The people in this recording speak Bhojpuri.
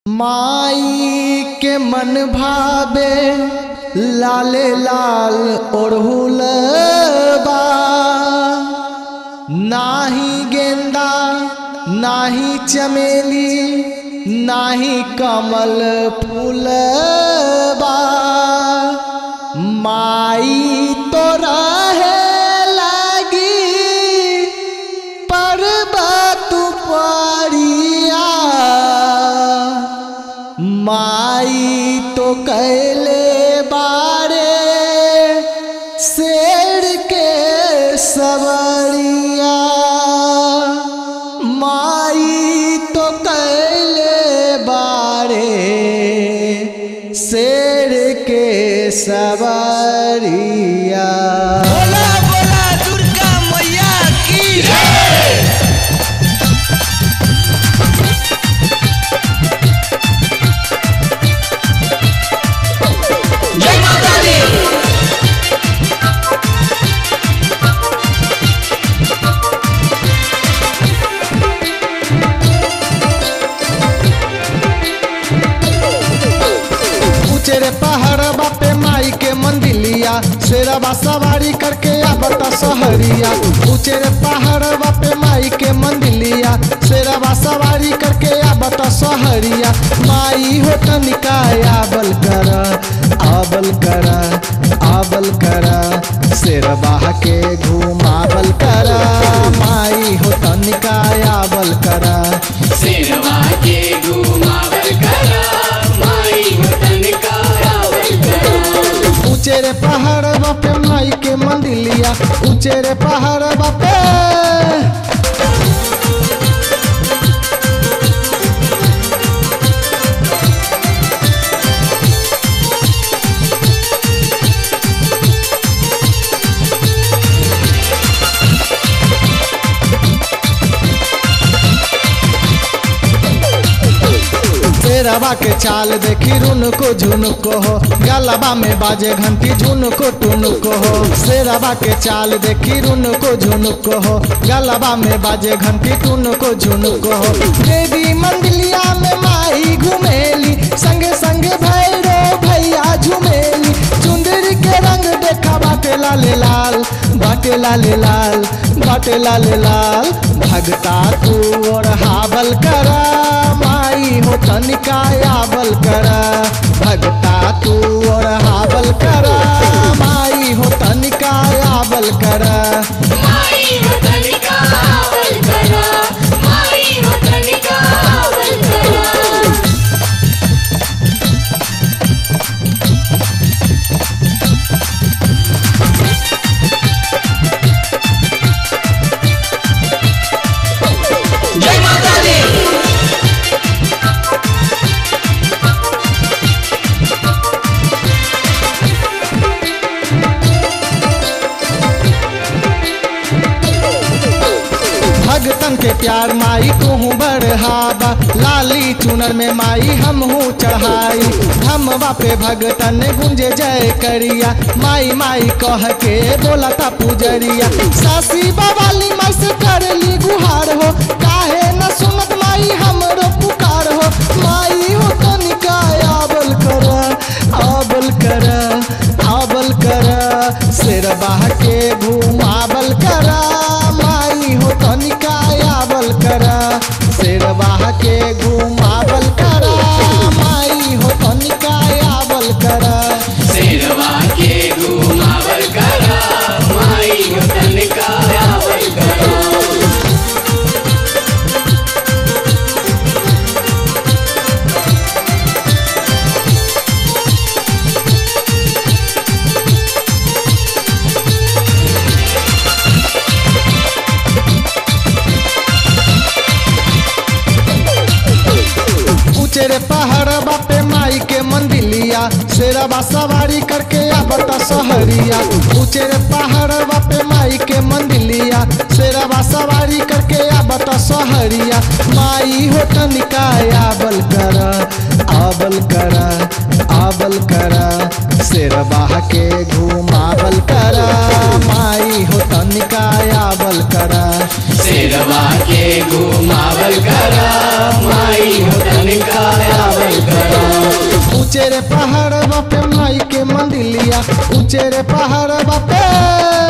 माई के मन भावे लाले लाल ओढ़ुल बा नाही गेंदा नाही चमेली नाही कमल फूल बा माई तो रहे लगी पर्वत परिया माई तो कैले बारे शेर के सवरिया माई तो कैले बारे शेर के सवरिया बोला बोला दुर्गा मैया की जय माता दी ऊंचे रे पहाड़बा पे माई के मंदिलिया शेरबा सवारी करके आबता सहरिया ऊंचे रे पहाड़बा पे माई के मंदिलिया शेरबा सवारी करके आबता सहरिया माई हो तनिका आबल कर आबल कर आबल कर शेरबा के घुमावल कर माई हो तनिका आबल कर शेरवा के घुमावल करा माई वतन का आवल करा ऊंचे रे पहाड़ पे माई के मंदिलिया ऊंचे रे पहाड़ पे शेरवा के चाल देखी रुनको झुनको हो गलबा में बाजे घंटी झुनको टुनको हो शेरवा के चाल देखी रुनको झुनको हो गलबा में बाजे घंटी टुनको झुनको हो देवी मंदिलिया में माई घुमेली संगे संगे भैरो भैया झुमेली चुंदरी के रंग देखा बाटे लाले लाल बाटे लाले लाल बाटे लाले लाल भगता तू और हावल करा माई हो तनिका आबल करा भगता तू और हावल करा माई हो तनिका आबल करा माई वतन का आवल करा माई वतन का आवल करा जय माता दी भगतन के प्यार माई कहूँ बढ़ावा लाली चुनर में माई हम हूँ चढ़ाई धमवा पे भगतन गुंजे जय करिया माई माई कह के बोला था पुजरिया सासी बवाली माई से करली गुहार हो काहे न सुनत माई हमरो पुकार हो माई हो तनिका आबल कर आबल कर आबल कर शेरबा के घुमावल कर माई हो तनिका आबल कर शेरबा के घुमावल कर माई हो तनिका आबल कर शेरवा के घुमावल करा माई वतन का आवल करा ऊंचे रे पहाड़बा पे माई के मंदिलिया शेरबा सवारी करके आबता सहरिया ऊंचे रे पहाड़बा पे माई के मंदिलिया शेरबा सवारी करके आबता सहरिया माई हो तनिका आबल कर आबल कर आबल कर शेरबा के घुमावल कर माई हो तनिका आबल कर शेरवा के घुमावल करा माई वतन का आवल ऊंचे रे पहाड़ बापे माई के मंदिलिया ऊंचे रे पहाड़ बापे